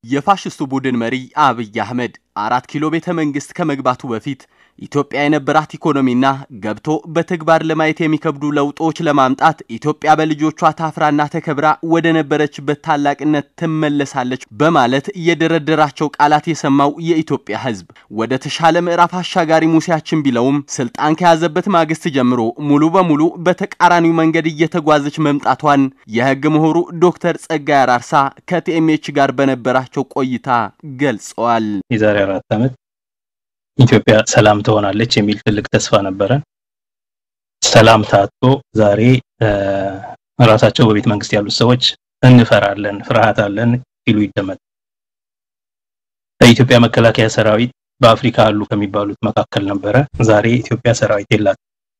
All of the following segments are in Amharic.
የፋሽስቱ ቡድን መሪ አብይ አህመድ አራት ኪሎ ቤተ መንግስት ከመግባቱ በፊት ኢትዮጵያ የነበራት ኢኮኖሚና ገብቶ በተግባር ለማየት የሚከብዱ ለውጦች ለማምጣት ኢትዮጵያ በልጆቿ ታፍራና ተከብራ ወደ ነበረችበት ታላቅነት ትመለሳለች በማለት የደረደራቸው ቃላት የሰማው የኢትዮጵያ ሕዝብ ወደ ተሻለ ምዕራፍ አሻጋሪ ሙሴያችን ቢለውም ስልጣን ከያዘበት ማግስት ጀምሮ ሙሉ በሙሉ በተቃራኒው መንገድ እየተጓዘች መምጣቷን የህግ ምሁሩ ዶክተር ጸጋይ አራርሳ ከቲኤምኤች ጋር በነበራቸው ቆይታ ገልጸዋል። የዛሬ አራት ዓመት ኢትዮጵያ ሰላም ትሆናለች የሚል ትልቅ ተስፋ ነበረ። ሰላም ታጥቶ ዛሬ ራሳቸው በቤተ መንግስት ያሉት ሰዎች እንፈራለን፣ ፍርሃት አለን ሲሉ ይደመጥ። የኢትዮጵያ መከላከያ ሰራዊት በአፍሪካ አሉ ከሚባሉት መካከል ነበረ። ዛሬ ኢትዮጵያ ሰራዊት የላት።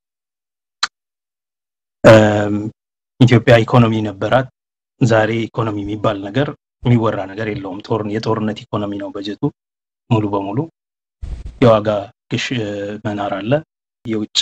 ኢትዮጵያ ኢኮኖሚ ነበራት። ዛሬ ኢኮኖሚ የሚባል ነገር የሚወራ ነገር የለውም። ጦር የጦርነት ኢኮኖሚ ነው በጀቱ ሙሉ በሙሉ የዋጋ ግሽ መናር አለ። የውጭ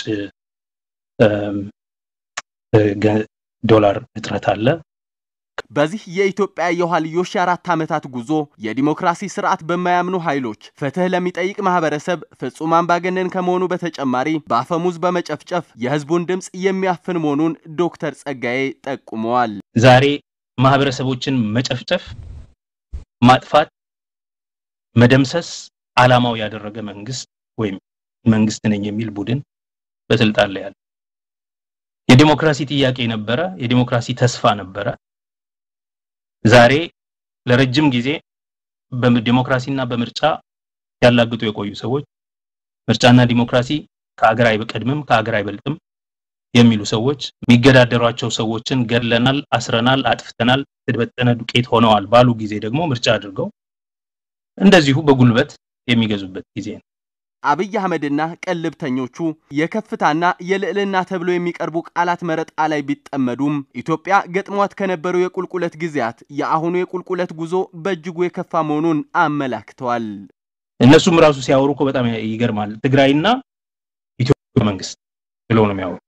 ዶላር እጥረት አለ። በዚህ የኢትዮጵያ የኋልዮሽ የአራት ዓመታት ጉዞ የዲሞክራሲ ስርዓት በማያምኑ ኃይሎች ፍትህ ለሚጠይቅ ማህበረሰብ ፍጹም አምባገነን ከመሆኑ በተጨማሪ በአፈሙዝ በመጨፍጨፍ የህዝቡን ድምፅ የሚያፍን መሆኑን ዶክተር ጸጋዬ ጠቁመዋል። ዛሬ ማህበረሰቦችን መጨፍጨፍ፣ ማጥፋት፣ መደምሰስ ዓላማው ያደረገ መንግስት ወይም መንግስት ነኝ የሚል ቡድን በስልጣን ላይ ያለ የዲሞክራሲ ጥያቄ ነበረ፣ የዲሞክራሲ ተስፋ ነበረ። ዛሬ ለረጅም ጊዜ በዲሞክራሲና በምርጫ ያላግጡ የቆዩ ሰዎች ምርጫና ዲሞክራሲ ከአገር አይቀድምም ከአገር አይበልጥም የሚሉ ሰዎች የሚገዳደሯቸው ሰዎችን ገድለናል፣ አስረናል፣ አጥፍተናል፣ የተበተነ ዱቄት ሆነዋል ባሉ ጊዜ ደግሞ ምርጫ አድርገው እንደዚሁ በጉልበት የሚገዙበት ጊዜ ነው። አብይ አህመድና ቀልብተኞቹ የከፍታና የልዕልና ተብሎ የሚቀርቡ ቃላት መረጣ ላይ ቢጠመዱም ኢትዮጵያ ገጥሟት ከነበሩ የቁልቁለት ጊዜያት የአሁኑ የቁልቁለት ጉዞ በእጅጉ የከፋ መሆኑን አመላክተዋል። እነሱም ራሱ ሲያወሩ እኮ በጣም ይገርማል። ትግራይና ኢትዮጵያ መንግስት ብለው ነው የሚያወሩ።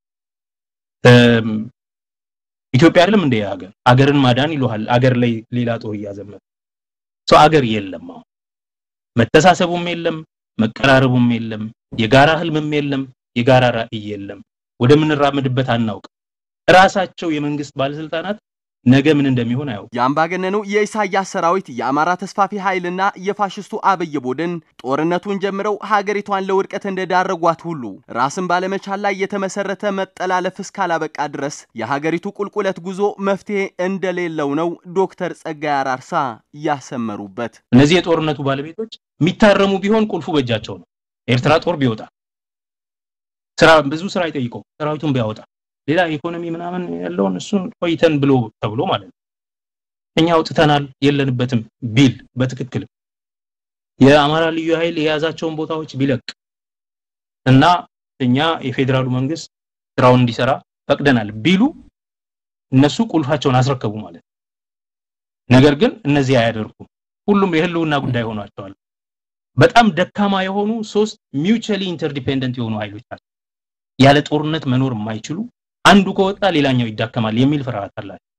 ኢትዮጵያ አይደለም እንደ ሀገር አገርን ማዳን ይሉሃል። አገር ላይ ሌላ ጦር እያዘመተ ሰው አገር የለም። አሁን መተሳሰቡም የለም፣ መቀራረቡም የለም፣ የጋራ ህልምም የለም፣ የጋራ ራዕይ የለም። ወደምንራመድበት አናውቅ። ራሳቸው የመንግስት ባለስልጣናት ነገ ምን እንደሚሆን አያውቁ። የአምባገነኑ የኢሳያስ ሰራዊት የአማራ ተስፋፊ ኃይልና የፋሽስቱ አብይ ቡድን ጦርነቱን ጀምረው ሀገሪቷን ለውድቀት እንደዳረጓት ሁሉ ራስን ባለመቻል ላይ የተመሰረተ መጠላለፍ እስካላበቃ ድረስ የሀገሪቱ ቁልቁለት ጉዞ መፍትሄ እንደሌለው ነው ዶክተር ጸጋይ አራርሳ ያሰመሩበት። እነዚህ የጦርነቱ ባለቤቶች የሚታረሙ ቢሆን ቁልፉ በእጃቸው ነው። ኤርትራ ጦር ቢወጣ ስራ ብዙ ስራ ይጠይቀው ሰራዊቱን ቢያወጣ ሌላ ኢኮኖሚ ምናምን ያለውን እሱን ቆይተን ብሎ ተብሎ ማለት ነው። እኛ አውጥተናል የለንበትም ቢል በትክክል የአማራ ልዩ ኃይል የያዛቸውን ቦታዎች ቢለቅ እና እኛ የፌዴራሉ መንግስት ስራውን እንዲሰራ ፈቅደናል ቢሉ እነሱ ቁልፋቸውን አስረከቡ ማለት ነው። ነገር ግን እነዚህ አያደርጉም። ሁሉም የህልውና ጉዳይ ሆኗቸዋል። በጣም ደካማ የሆኑ ሶስት ሚውቹዋሊ ኢንተርዲፔንደንት የሆኑ ኃይሎች ናቸው። ያለ ጦርነት መኖር የማይችሉ አንዱ ከወጣ ሌላኛው ይዳከማል የሚል ፍርሃት አላቸው።